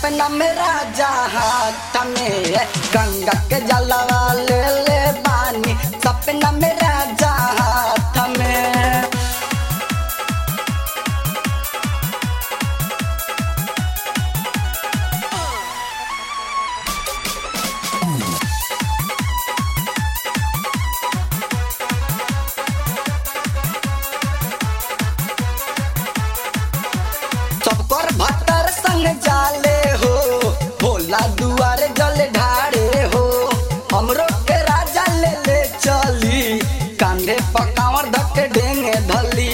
सपना में राजा हाथ में गंगा के जलवा ले ले बानी सपना में राजा हाथ में सबकर भतर संग जाले हो भोला दुआर जल ढारे हो हमरो के राजा ले ले चली कांधे पकावर धके ढेंगे धली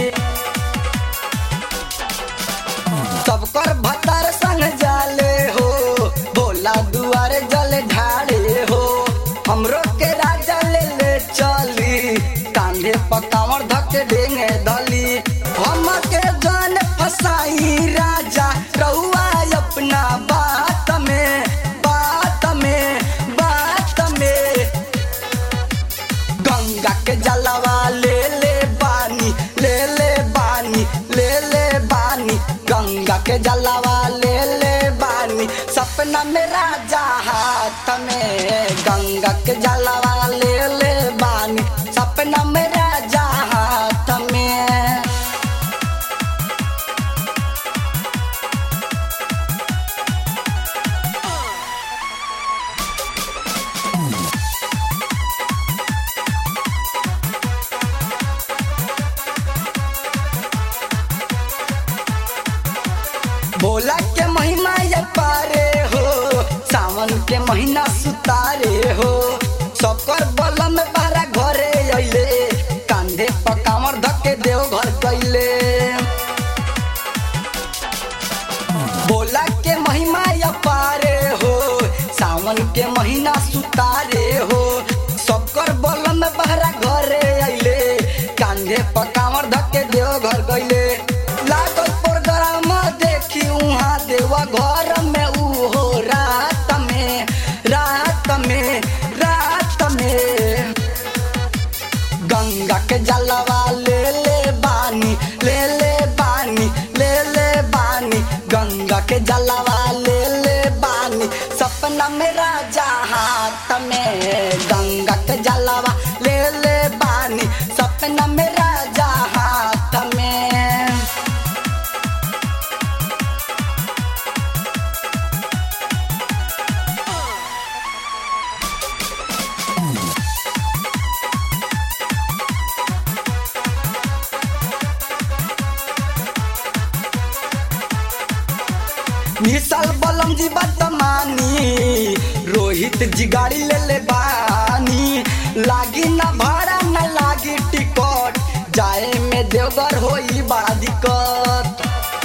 सबकर भतर संग जाले हो भोला दुआर जल ढारे हो हमरो के राजा ले ले चली कांधे पकावर धके ढेंगे धली हम के जान फसाई राजा रहुआ अपना बात में बात में बात में गंगा के जलवा ले ले बानी ले ले बानी ले ले बानी गंगा के जलवा ले ले बानी सपना में राजा हाथ में गंगा के जलवा ले ले बानी सपना में राजा हाथ में भोला के महीना ये पारे हो सावन के महीना सुतारे हो सबकर बलम बारा घरे अइले कांधे पर कांवर धके देव घर गइले भोला के महिमा ये पारे हो सावन के महीना सुतारे हो सबकर बलम बारा घरे अइले कांधे पर कांवर धके देव घर गइले लागल प्रोग्राम देखी उहाँ देवा घर में उहो रात में रात में रात में गंगा के जलवा ले ले बानी ले ले बानी ले ले बानी गंगा के जलवा ले ले बानी सपना में राजा हाथ में गंगा के जलवा ले ले बानी सपना में राजा हाथ में मिसाल बलम जी बदमानी रोहित जी गाड़ी ले ले बानी लागी ना भाड़ा ना लागी टिकट जाए में देवघर होई बड़ा दिक्कत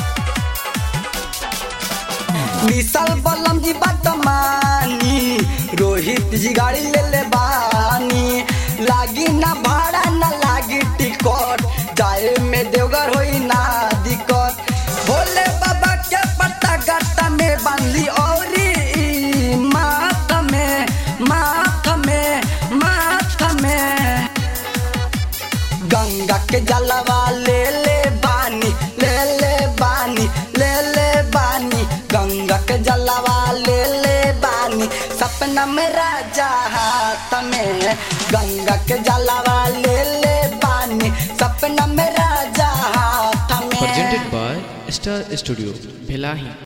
मिसाल बलम जी बदमानी रोहित जी गाड़ी ले ले बानी लागी ना भाड़ा ना लागी टिकट जाए में देवघर होई ना दिक्कत भोले बाबा के पत्ता गत्ता में बांधली औरी माथ में माथ में माथ में गंगा के जलवा ले ले बानी ले ले बानी ले ले बानी गंगा के जलवा ले ले बानी सपना में राजा हाथ में गंगा के जलवा ले ले बानी सपना में राजा हाथ में presented by Star Studio, Bhelahi.